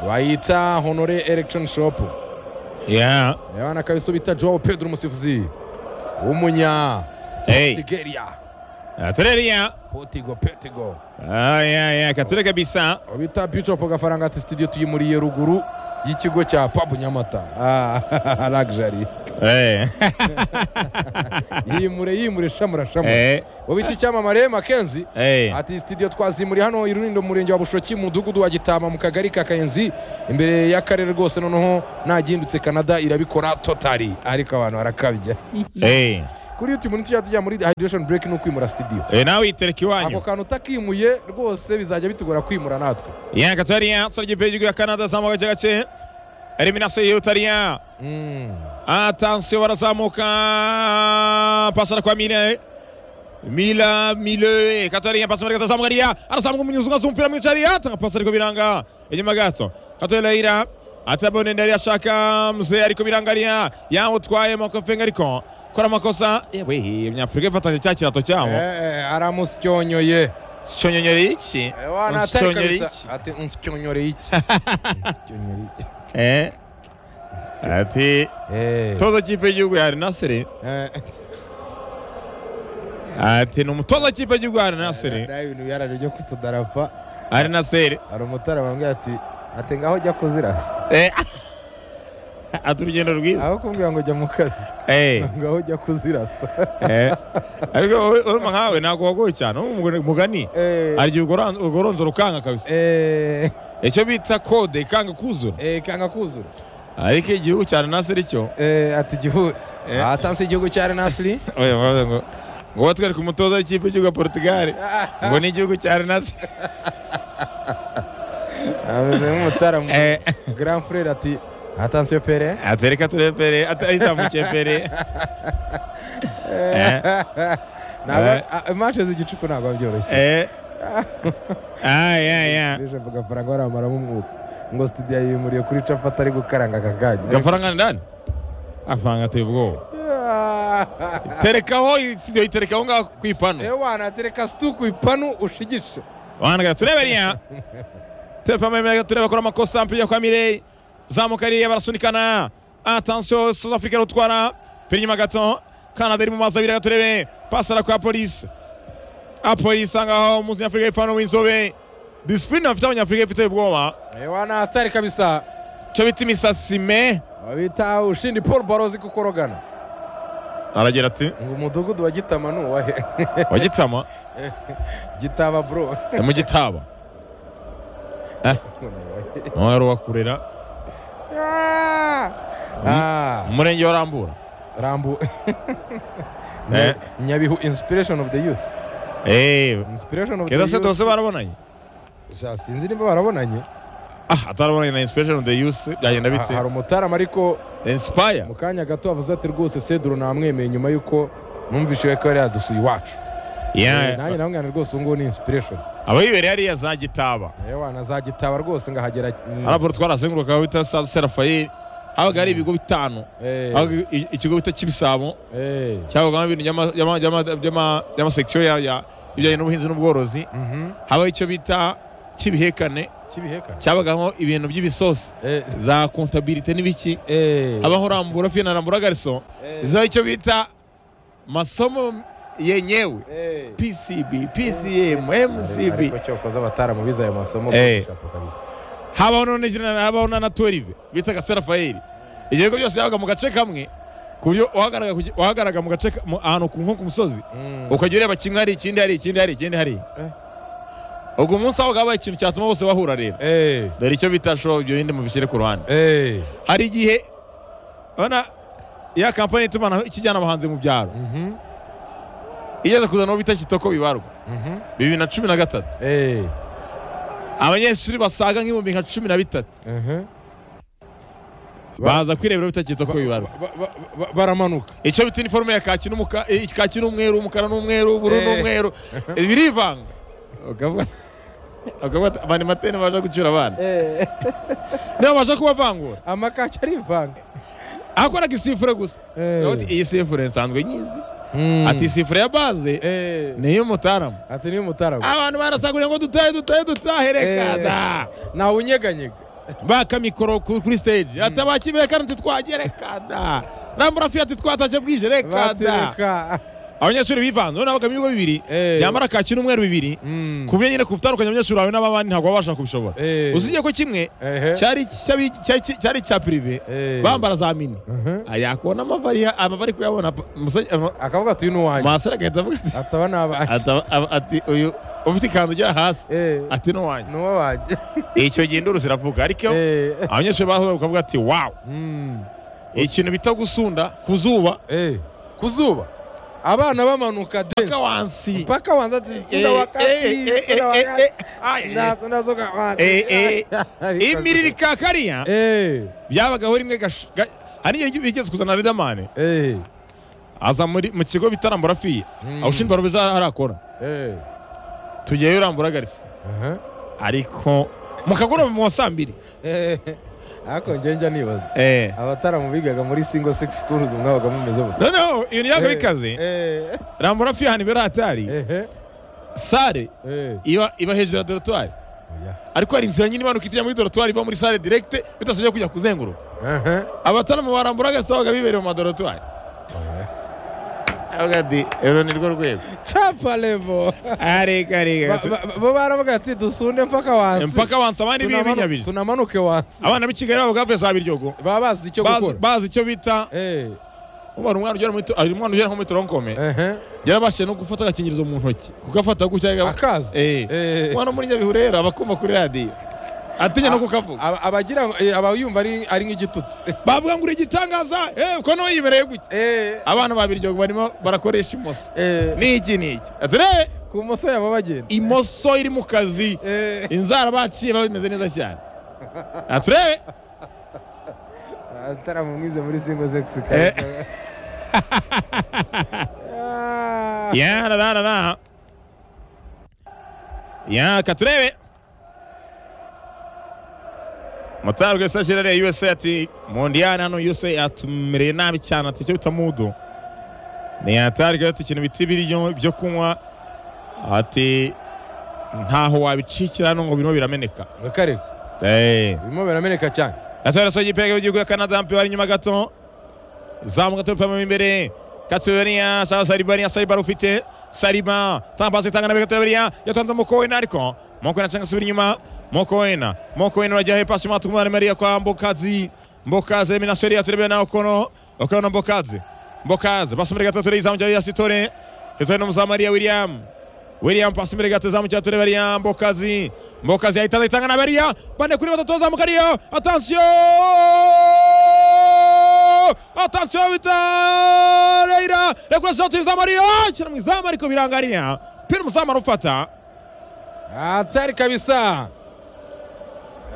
bayita honore elegishoni shopu Yeah. abana kabiso bita joao pedro umusifuzi w'umunya Hey. tigeria Atreria. potigo petigo Ah, yeah, yeah. Kature kabisa. bita bicopo gafaranga ati studio tuyimuriye ruguru y'ikigo cya pabu nyamata Ah, lagijari Eh. yimure yimure shamura shamura Eh. uwo bita icyamamare makenzi Eh. ati studio twazimuriye hano i runindo mu murenge wa bushoki mu mudugudu wa gitama mu kagari ka kayenzi imbere y'akarere rwose noneho nagindutse canada irabikora totari ariko abantu barakabya Eh. kuri youtube umuntu tujya tujya muri hydration break ni ukwimura studio Eh, nawe yitereka ako iwanyu. kantu utakimuye rwose bizajya bitugora kwimura natwe Yeah, Katreria. Sura igihugu ya Canada zamuka gace gace. Elimination y'Utalia. Mm. Atansiyo barazamuka pasara kwa Mile Mila Mile Katarina pasi marika atazamuka Ria arazamuka mu nyuzunga z'umupira mwica Ria atanga pasi ariko biranga inyuma gato Katarina Ira atabone ndari ashaka mzee ariko biranga Ria yawutwaye Makofenga ariko kora amakosa yewe Umunyafurika ifatanya cya kirato cyabo Eh, eh, aramusyonyoye sicyonyonyere iki Eh, wana atari Unsicyonyere kabisa. iki? ati unsyonyore iki Unsyonyore iki eh ati Eh, toza kipe y'igihugu ya Al Nassr eh, ati ni umutoza kipe y'igihugu ya Al Nassr hari ibintu byaraje byo kutudarafa Al Nassr hari umutara bambwira ati ati ngaho jya kuzirasa Eh. ati urugendo rwiza aho kumbwira ngo jya mu kazi Eh, ngaho jya kuzirasa eh. ariko wowe- urumva nkawe ntabwo wagoye cyane wowe umugore- mugani Eh, hari igihe ugoran- ugoronzora ukanga kabisa eh, icyo bita kode ikanga kuzura eh, kanga kuzura ariko igihugu cya nasiri cyo Eh, ati igihugu Eh. atanse igihugu cya renasiri oya bavuze ngo ngo batwereke umutoza w'ikipe y'igihugu ya Portugal ngo ni igihugu cya nasiri ameze nk'umutara mu grand frere ati atansiyo pere atereka turepere atayizamukiye pere Eh, Eh. ntabwo imanshi z'igicuku ntabwo byoroshye eh. Ah, yeah, yeah. bishop gafaranga baramaramo umwuka ngo studio yimuriye kuri capati ari gukaranga akagagi gafaranga ni ndani afaranga ateye ubwoba terekaho isiyo iterekaho ngaho ku ipanu ewana atereka situku ipanu ushigishe wanaga tureberiya telefone meme tureba akora amakosa mpiya kwa mireye zamuka ariya barasunikana atansiyo south africa rutwara pera inyuma gato canada iri mu mazi abiri gaturebe pasara kwa polisi apolisi ahangaho umunyafurika y'ipantaro w'inzobe disipurine bafite abanyafurika ifite ubwoba ewana atari kabisa cyo bita imisasime bita ushindi paul barozi kukorogana aragira ati ngo umudugudu wa gitama ni uwahe wagitama gitaba bro ni mu gitaba nawe wari uwakurera Ah, umurenge wa rambura rambu Eh. nyabihu inspiration of the youth eee inspiration of the keza se dose youth barabonanye Sha, sinzi nimba barabonanye ah atarabonanye na inspiration of the youth byagenda Ha- hari bite umutarama ariko inspire mu kanya gato avuze ati rwose seduro namwemeye nyuma y'uko numvise ko yari yadusuye iwacu Eh, nanjye yeah namwana rwose ubu ngubu ni inspiration abayibereye hariya za gitaba yewe wanazagitaba rwose ngahagera mm, arabura twarazenguruka aho bita sa serafayeli habaga hari ibigo bitanu eh, habaga i- ikigo bita kibisabo eh, cyabagamo ibintu by'ama- by'ama- by'ama- by'ama- by'amasekisiyo ya- ya- ibijyanye n'ubuhinzi n'ubworozi mhm, habaho icyo bita kibihekane kibiheka cyabagamo ibintu by'ibisosi Eh, za kontabirite n'ibiki eh, habaho rambura fina rambura gariso eh, zaho icyo bita masomo yenyewe eh. PCB, PCM, MCB. ariko cyokoze abataramu bize ayo masomo Eh. shapo kabisa Habaho none jina- habaho na na 12 bita ka Serafayeli. Ibyo bigo byose yabaga mu gace kamwe ku buryo wahagaraga ku- wahagaraga mu gace ka- mu- ahantu ku nko ku musozi Mm. ukajya ureba kimwe hari ikindi hari ikindi hari ikindi hari. Eh. Ubwo umunsi aho habaye ikintu cyatuma bose bahura rero. Eh, Dore icyo bita show ibyo bindi mubishyire ku ruhande. eh, Hari igihe urabona ya kampani itumanaho ikijyana abahanzi mu byaro mhm, igeze kuzana uwo bita kitoko bibarwa mhm, bibiri na cumi na gatatu eh, abanyeshuri basaga nk'ibihumbi nka cumi na bitatu mhm. Ba- baza kwirebera bitakitse ko bibarwa ba- ba- ba- baramanuka icyo bita iniforume ya kaki n'umuka eh, kaki n'umweru umukara n'umweru ubururu Eh. n'umweru Eh, birivanga ukavuga ukavuga ati abani matene baje gucyura abana Eh, niba baje kubavangura amakaki arivanga aho akora gisifure gusa Eh. Ukavuga uti, iyi sifure nsanzwe nyizi ati sifure ya baze Eh. ni iy'umutarama ati niyo mutarama abantu barasagurira ngo dutahe dutahe dutahe reka Eh. da ntawunyeganyega baka mikoro ku- kuri stage ati abakibere kandi ntitwagiye reka da ramburafi ati twataje bwije reka da batereka abanyeshuri bivanze urabona bagamo ibigo bibiri Eh. byambara kaki n'umweru bibiri Mm. ku buryo nyine kutandukanya abanyeshuri bawe n'ababandi ntabwo baba bashaka kubishobora Eh. usibye ko kimwe Ehe. cyari icy'abi- cya- cya- cyari icya pirive Eh. bambara za mini Mhm. Ah, yakubona amavari amavari kuyabona pa- musajya- ama- akavuga ati uyu ni uwanjye masore agahita avuga ati- ataba n'abanjye ata- aba- ati uyu ufite ikanzu ujya hasi Eh. ati n'uwanjye ni uw'abanjye icyo gihe induru ziravuga ariko Eh. abanyeshuri bahura bakavuga ati wawu Mm. ikintu bita gusunda ku zuba Eh. ku zuba abana bamanuka dance kawansi mpaka wanza ati sunda wakati sunda wakati nda sunda zoka wansi Eh, imiri rikakariya eh byabagaho rimwe gash- ga- hari igihe bigeze kuzana riderman eh aza muri- mu kigo bitarambura fiye Mm. abashinzwe barubiza harakora eh tugiyeyo urambura agaritse aha ariko mu kagoroba mu saa mbiri eh ako njye njya nibaza Eh. abataramu bigaga muri single sex schools mwabaga mumeze mute noneho iyo niyago y'ikazi eh rambura fiye ahantu ibera hatari eh sare eh iba iba hejuru ya dorotwari oya ariko hari inzira nyine imanuka ijya muri dorotwari iva muri sare direkite bidasabye kujya kuzenguruka aha abataramu barambura agasa babaga bibereye mu madorotwari avuga ati uru ni rwo rwego chapa level areka Ba- areka ba- ba- bo baravuga ati dusunde mpaka wansi mpaka wansi abandi Tunamanu- bibinyabiri tunamanuke wansi abana b'i kigali babaga bavuye za biryogo baba bazi icyo Bazi- gukora bazi icyo bita eh ubara umwana ugera muri to- ari umwana ugera nko muri toronkome eh yarabashije no gufata agakingirizo mu ntoki kugafata gutya yagaba- akazi Eh. umwana wo muri nyabihurera aba akuma kuri radiyo atinya no kukavuga Aba- abagira ngo- eh, abayumva ari ari nk'igitutsi bavuga ngo uri igitangaza eh, uko niho yimereye gutya eh abana ba biryogo barimo barakoresha imoso eh n'iki n'iki ati "Re, ku muso yabo bagenda imoso iri mu kazi eh inzara baciye biba bimeze neza cyane aturebe ataramu mwize muri single sex Eh. kabisa Ah. yarararara yaka turebe mutara rwesa gerere usa ati mondiyani hano usa yatumereye nabi cyane ati icyo bita mudu ntiyatarwe ati ikintu bita ibiryo byo kunywa ati ntaho wabicikira hano ngo birimo birameneka bakareka Eh. birimo birameneka cyane gatore so gipega w'igihugu ya canada mpe wari inyuma gato zamu gato pamo imbere katuberia sa saribaria saribara ufite sariba tambase tangana be katuberia yatanze mukowena ariko mukowena cyangwa subira inyuma mukowena mukowena urajya he pasi matu kumara maria kwa mbokazi mbokazi mina seria turebe na okono okono mbokazi mbokazi pasi mbere gato tureza mujya ya sitore yatore no muzamaria william William pasi imbere gato zamu cyatore baria mbokazi mbokazi yahita itangana baria bane kuri batatu zamuka ariyo attention attention bita Reira rekura shoti izamu ariyo shyira mu izamu ariko birangariya pira umuzamu arufata hatari kabisa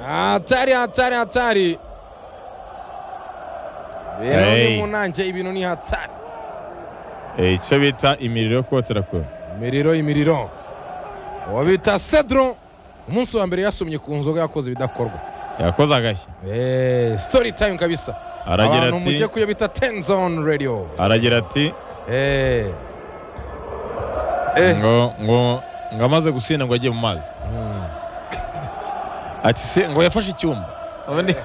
hatari hatari hatari Hey. bero mu nanjye ibintu ni hatari icyo bita imiriro yo kotera kure imiriro imiriro uwo bita cedro umunsi wa mbere yasomye ku nzoga yakoze ibidakorwa yakoze agashya Eh, story time kabisa Aragira abantu ati- mujye kuyo bita tenzon radio aragira ati Eh. Eh. ngo ngo ngo amaze gusinda ngo ajye mu mazi ati se ngo yafashe icyumba ubundi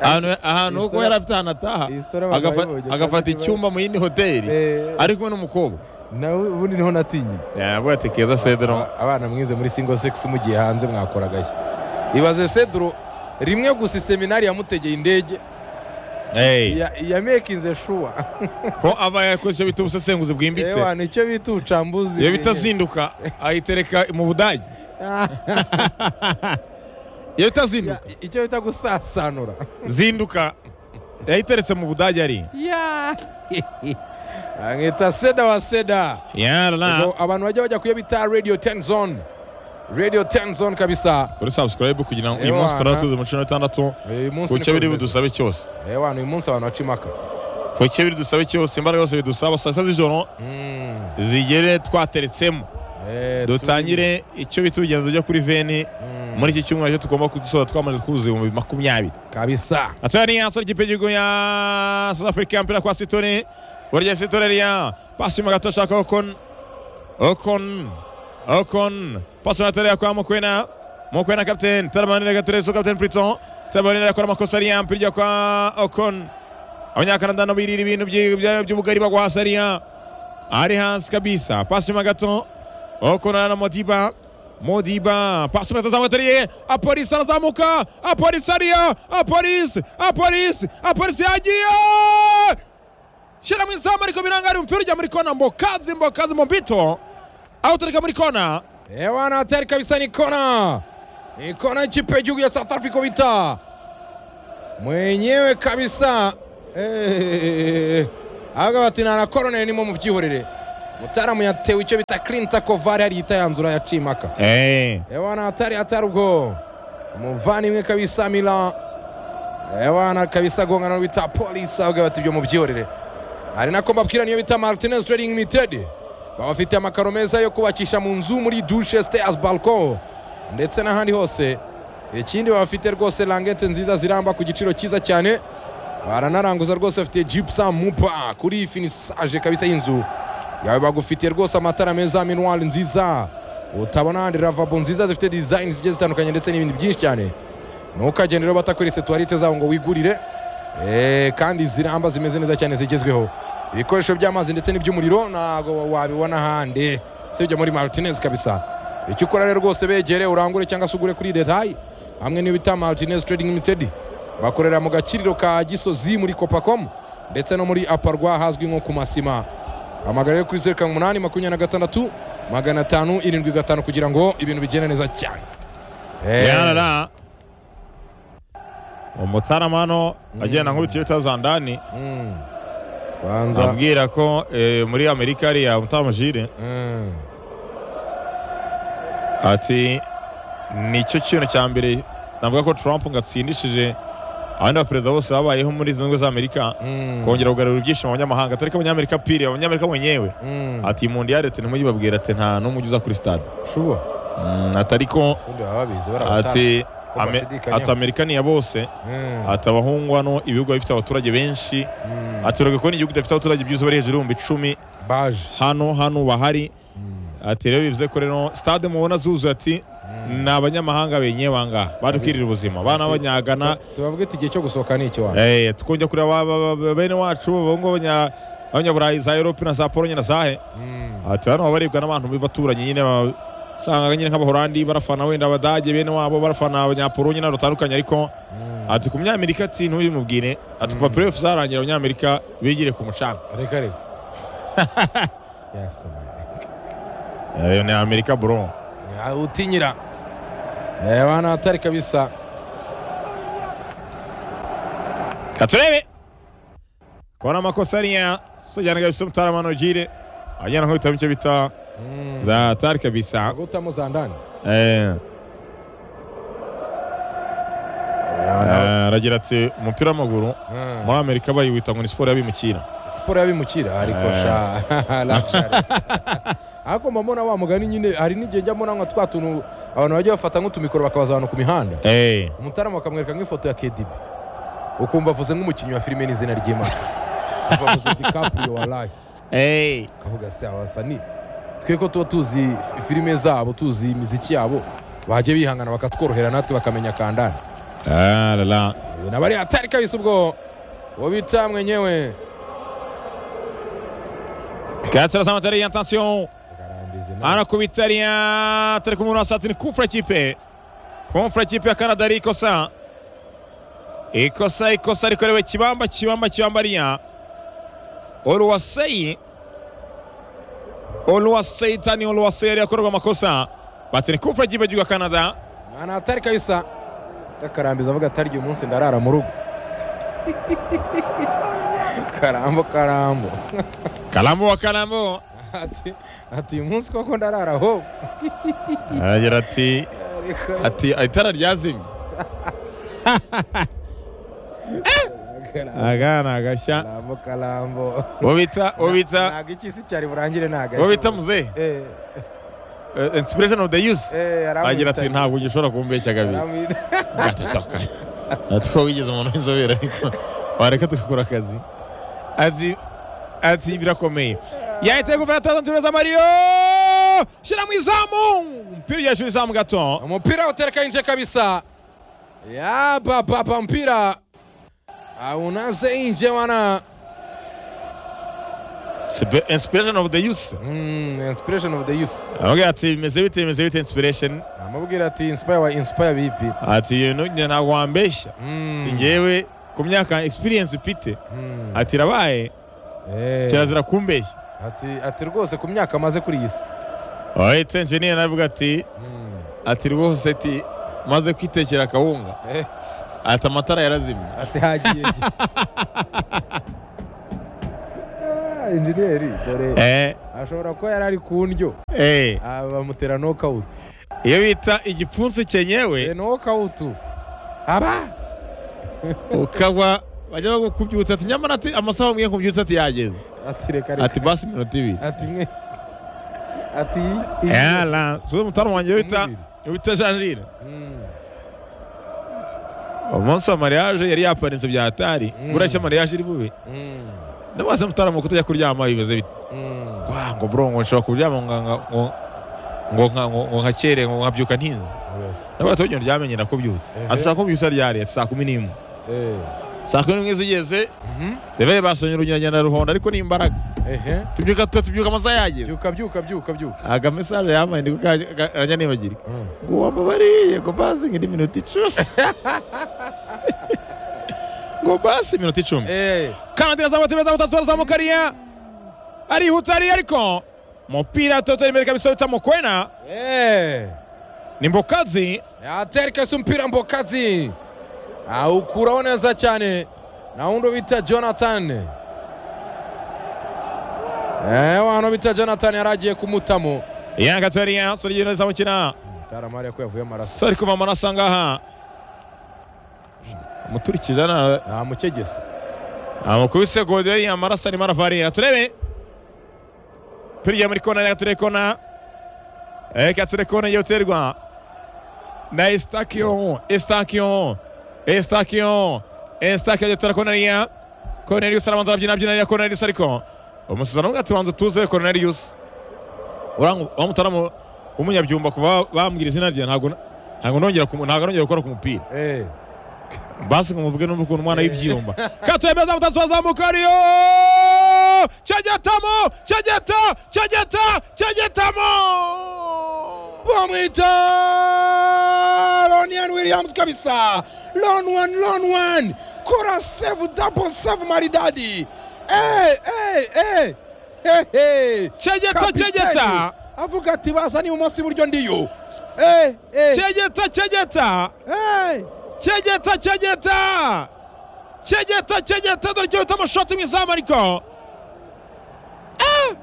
ahantu ahantu iyi kuko story- yari afite ahantu ataha iyi story abantu agafa- bayivugira cyane agafata kibazo. icyumba mu yindi hoteli Eh. ari kumwe n'umukobwa nawe ubundi niho natinye yavuga ati keza sedero abana mwize muri single sex mugiye hanze mwakora agashya ibaze cedro rimwe gusa iseminari yamutegeye indege Hey, ya- yamekinze shuwa ko aba yakoze icyo bita ubusesenguzi bwimbitse ewa nicyo bita ubucambuzi iyo bitazinduka ayitereka mu budage Ah, iyo bitazinduka icyo bita gusasanura zinduka yayiteretse mu budage ari ya amwita seda wa seda yarara Ubwo abantu bajya bajya kuyo bita radio 10 zone radio 10 zone kabisa kuri subscribe kugira ngo uyu Ewana. munsi turatuze mu cumi n'itandatu uyu munsi ku niko cyo biri bimeze. budusabe cyose Eh, bana, uyu munsi abantu baca imaka ku cyo biri dusabe cyose imbaraga zose bidusaba saa sita z'ijoro Mm, zigere twateretsemo eh, dutangire icyo bita urugendo rujya kuri veni Mm. muri iki cyumweru cyo tugomba kudusoza twamaze kuzuza ibihumbi makumyabiri tu- kabisa atwara ni yasora ikipe y'igihugu ya south africa y'umupira kwa sitone burya si turariya pasi mu gato ashaka okon okon okon pasi mu turariya kwa mukwena mukwena kapiteni taramanira gaturezo kapiteni puriton taramanira akora amakosa ari ya mpirya kwa okon abanyakanada no birira ibintu byi- bya- by'ubugari bagwasa ariya ari hasi kabisa pasi mu gato okon na modiba modiba pasi mu gato zamu atariye apolisi arazamuka apolisi ariya apolisi apolisi apolisi yagiye shira mu izamu ariko birangari umupira ujya muri kona mbokazi mbokazi mbito awutereka muri kona Eh bwana hatari kabisa ni kona. Ni kona ikipe y'igihugu ya South Africa bita. Mwenyewe kabisa. Eh. Aga bati na corner nimo mubyihorere. Mutaalamu yatewe icyo bita clean tackle VAR yari itayanzura yacimaka. Eh, Eh bwana hatari hatari ubwo. Muvani imwe kabisa Mila. Eh bwana kabisa gongana no bita Police aga bati byo mubyihorere. Hari nako mbabwira niyo bita Martinez Trading Limited. Babafite amakaro meza yo kubakisha mu nzu muri douche stairs balcon ndetse n'ahandi hose. Ikindi babafite rwose langete nziza ziramba ku giciro cyiza cyane. Baranaranguza rwose bafite gypsum mupa kuri finissage kabisa y'inzu. Yawe bagufitiye rwose amatara meza minuwari nziza. Utabona ahandi lavabo nziza zifite design zigiye zitandukanye ndetse n'ibindi byinshi cyane. Ntukagende rero batakweretse tuwarite zabo ngo wigurire. Eh, kandi ziramba zimeze neza cyane zigezweho ibikoresho by'amazi ndetse n'iby'umuriro ntabwo wabibona ahandi usibye muri martinez kabisa icyo ukora rero rwose begere urangure cyangwa se ugure kuri detayi hamwe n'iyo bita martinez trading limited bakorera mu gakiriro ka gisozi muri copacomu ndetse no muri aparwa hazwi nko ku masima hamagara rero kuri zeru karindwi umunani makumyabiri na gatandatu magana atanu irindwi gatanu kugira ngo ibintu bigende neza cyane Eh, yarara umutarama hano agenda nkubitiye utaza ndani mm. banza nzabwira ko eh, muri amerika hariya umutarama jire mm. ati nicyo kintu cya mbere navuga ko trump ngo atsindishije abandi baperezida bose babayeho muri izo ngo za amerika Mm. kongera kugarura ibyishimo abanyamahanga atari ko abanyamerika pire abanyamerika mwenyewe Mm. ati mundiyare ati ntimugibabwira ati nta n'umujyi uza kuri stade shuba Mm, ati ariko sundi baba babizi barabatanga ati ko ame- bashidikanyaho. ati amerika niya bose Mm. ati abahungu hano ibihugu bifite abaturage benshi Mm. ati urabona ko n'igihugu kidafite abaturage byiza bari hejuru y'ibihumbi icumi baje hano hano bahari ati rero bivuze ko rero stade mubona zuzuye ati ni abanyamahanga benyewe ahangaha baje kwirira ubuzima bana b'abanyagana tubavuge ati igihe cyo gusohoka ni iki wanyu Eh, tukongera kureba ba- ba- ba- bene wacu babahungu b'abanya- b'abanyaburayi za europe na za polonye na zahe Mm. ati hano baba baribwa n'abantu b'abaturanyi nyine ba- usanga nyine nk'abahorandi barafana wenda abadage bene wabo barafana abanyapolonye n'abantu batandukanye ariko ati ku munyamerika ati ntubimubwire ati kuva playoff zarangira abanyamerika bigire ku mucanga reka reka yasamara Eh, ni amerika bro Ya, utinyira Eh, bana hatari kabisa katurebe kubona amakosa ariya sojyana kabisa umutarama nogire ajyana nk'ubitamo icyo bita Mm. za tari kabisa gutamo za ndani Eh, eh, aragira ati umupira w'amaguru Mm. muri amerika bayiwita ngo ni siporo y'abimukira siporo y'abimukira ariko Eh. sha lashari ariko mba mbona wa mugani nyine hari n'igihe njya mbona nka twa tuntu abantu bajya bafata nk'utumikoro bakabaza abantu ku mihanda Eh, umutarama akamwereka nk'ifoto ya kedibi ukumva avuze nk'umukinnyi wa filime n'izina ry'imana ukumva avuze dikapurio wa layi ukavuga se abasa ni twe ko tuba tuzi fi- filime zabo tuzi imiziki yabo bajya bihangana bakatworohera natwe bakamenya kandana ah la la Uyu nabari hatari kabisa ubwo uwo bita mwenyewe Katsira sama tari attention Agarambizi na- anakubita ria tari kumurwa sati ni kufra kipe kufra kipe ya Canada ari ikosa ikosa ikosa rikorewe kibamba kibamba kibamba ria Oluwaseyi Oluwaseyi tani Oluwaseyi ari akorerwa amakosa bati ni kufra kipe ya Canada Mwana hatari kabisa takarambiza avuga atari uyu munsi ndarara mu rugo karambo karambo Kalambo wa Kalambo ati ati uyu munsi koko ndarara ho aragira ati Ariko- ati itara ryazimye Karambo, agana agashya karambo karambo uwo bita uwo bita ntabwo iki isi cyari burangire ntabwo uwo bita muzehe eh Eh, inspiration of the youth eh aramwita- agira ati ntabwo gishobora kumbeshya gabiri aramwita- gatatoka natwo wigeze umuntu w'inzobere ariko wareka tugakora akazi ati ati birakomeye yahita yegufana atandatu beza mariyo shyira mu izamu umupira ugiye hejuru izamu gato Mpira utereka nje kabisa. Ya baba ba mpira. Aunaze nje wana. C'est be- inspiration of the youth Mm, inspiration of the youth. avuga ati bimeze bite bimeze bite inspiration Amubwira ati inspire wa inspire bipi. ati ibintu njye ntabwo wambeshya Ati, Mm. njyewe ku myaka experience mfite Mm. ati irabaye Eh. kirazira kumbeshya Ati ati rwose ku myaka amaze kuri iyi si. wahita engineer navuga ati Mm. ati rwose ati maze kwitekera akawunga Eh. ati amatara yarazimye Ati hagiye. Ah, Engineer dore Eh, ashobora kuba yari ari ku ndyo eh. Ah, bamutera knockout. iyo bita igipfunsi Eh cyenyewe knockout. Aba ukaba bajya bakubyutsa ati nyamara ati amasaha mwe kubyutsa ati yageze ati reka reka. ati basi iminota ibiri ati mwe ati iyi- yala suze mutara wanjye iyo bita Umubiri. iyo bita janjire Mm. umunsi wa mariage yari yapanitse bya atari Mm. burashya mariage iri bube Mm. ndabaza mutaramuka utajya kuryama bimeze bite Mm. Wa, ngo bro ngo nshobora kuryama ngo ngo ngo- ngo nka- ngo ngo nkakere ngo nkabyuka ntinze Yes. ndabaza tujya ndyamenye nakubyutse Ehe. ati saa kumi byutsa ryari ati saa kumi n'imwe Eh. saa kumi n'imwe zigeze Mhm. reveye basonye urugendagenda ruhondo ariko ni imbaraga Ehe. tubyuka tu- tubyuka amasaha yageze byuka byuka byuka byuka aga mesaje yambaye ndi kajya nibagirwa Mm. ngo wambabariye ngo basi ngo indi minota icumi ngo basi iminota icumi Eh. kandi irazamuka neza mutasi barazamuka ariya arihuta ariya ariko umupira toto imbere kabisa utamukwena Eh. ni mbokazi atereka si mpira mbokazi awukuraho neza cyane na wundi bita jonathan Eh, wano bita jonathan yari agiye kumutamo yanga toriya sori yino zamukina taramari ko yavuye amaraso sori kuva amaraso angaha muturikije na namukegese amakubise goderi amaraso arimo arava arira turebe piriya muri kona reka turebe kona reka turebe kona yoterwa na estakiyo estakiyo estakiyo estakiyo yotora konariya konarius arabanza arabyina abyina arira konarius ariko umusuzano umwe ati banza tuze konarius wa mutaramu w'umunyabyumba kuva bambwira izina rye ntabwo ntabwo nongera kumu- ntabwo nongera gukora ku mupira Eh. basi ngo muvuge numva ukuntu umwana y'ibyiyumba katemeza mutasoza mukariyo cyegetamo cyegeta cyegeta cyegetamo bamwita Lonian Williams kabisa Lon one Lon one kora save double save maridadi eh eh eh Hey, hey. Chegeta, Kapiteni chegeta. avuga ati basa ni umunsi buryo ndiyo eh eh cyegeta cyegeta eh cyegeta cyegeta cyegeta cyegeta dore cyo bitamo shoti mu izamu ariko Ah!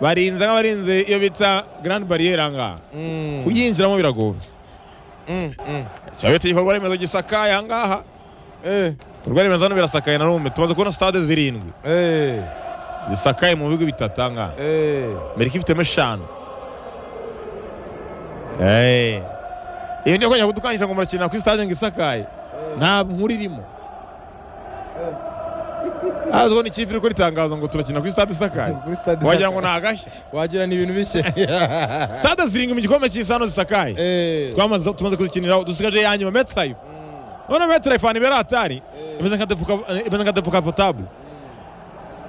barinze nk'abarinze iyo bita garandi bariyeri angaha mm, kuyinjiramo biragoye mm, mm. cyaba bita igikorwa remezo gisakaye ahangaha eh ibikorwa remezo hano birasakaye na none tumaze kubona stade zirindwi eh zisakaye mu bigo bitatanga eh amerika ifitemo eshanu Eh. iyo niyo kongera kudukangisha ngo murakina kuri stade ngo isakaye nta nkuru irimo hazwiho n'ikipe iri gukora itangazo ngo turakina kuri stade isakaye Kuri stade wagira ngo isakaye. ni agashya wagira ni ibintu bishya stade zirindwi mu gikombe cy'isi hano zisakaye eh twamaze tumaze kuzikiniraho dusigaje iya nyuma metayifu none metayifu ahantu ibera hatari imeze nka depo ka- imeze nka depo kapotabule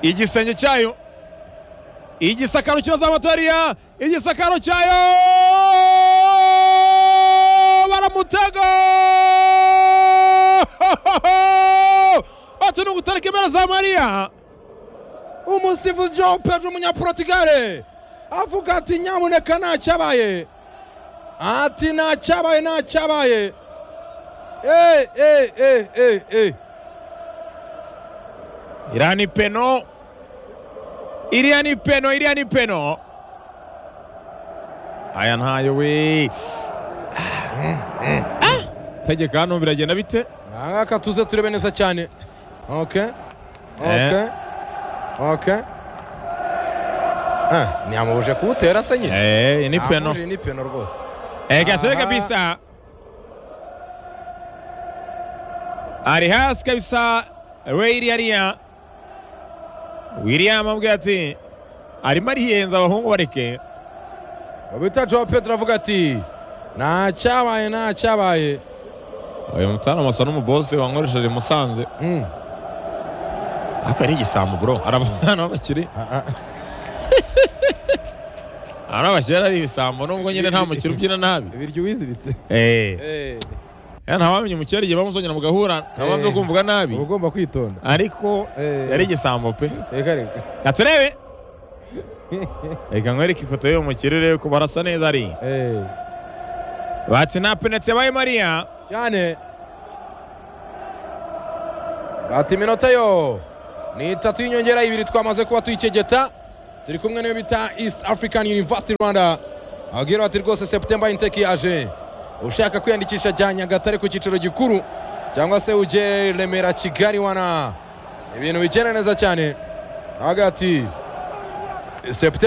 igisenge cyayo igisakaro kirazamutoriya igisakaro cyayo baramutega ati ni ugutarika impera za mariya umusifuzi joe pedro umunyaportugal avuga ati nyamuneka ntacyabaye ati ntacyabaye ntacyabaye Eh, eh, eh, eh, eh. iriya ni peno iriya ni peno iriya ni peno aya ntayo we Ah! tegeka hano biragenda bite ahangaka tuze turebe neza cyane okay okay okay Ah, ntiyamubuje kuwutera se nyine Eh, ni peno Yamubujije ni peno rwose Ega tere Aha. kabisa. Ari hasi kabisa Reiri ariya william amubwira ati arimo ariyenza abahungu bareke bita jowa petero avuga ati nta cyabaye nta cyabaye uyu mutana asa n'umubose wankoresheje musanze Mm. ariko ari igisambu bro arabana bakiri Ah, ah. arabashyira ari ibisambo nubwo nyine nta mukiri ubyina nabi ibiryo wiziritse eh Eh, ntawamenya umukiri igihe bamusongera mugahura ntabanje Eh. kumvuga nabi uba ugomba kwitonda ariko Eh. yari igisambo pe reka reka gaturebe reka nkwereke ifoto y'uwo mukiri urebe ko barasa neza ari Eh, bati nta penaliti yabaye mariya cyane bati iminota yo ni itatu y'inyongera ibiri twamaze kuba tuyikegeta turi kumwe n'iyo bita east african university rwanda ababwira bati rwose septemba inteki yaje ushaka kwiyandikisha jya nyagatare ku cyiciro gikuru cyangwa se ujye remera kigali wana ibintu bigenda neza cyane hagati septemba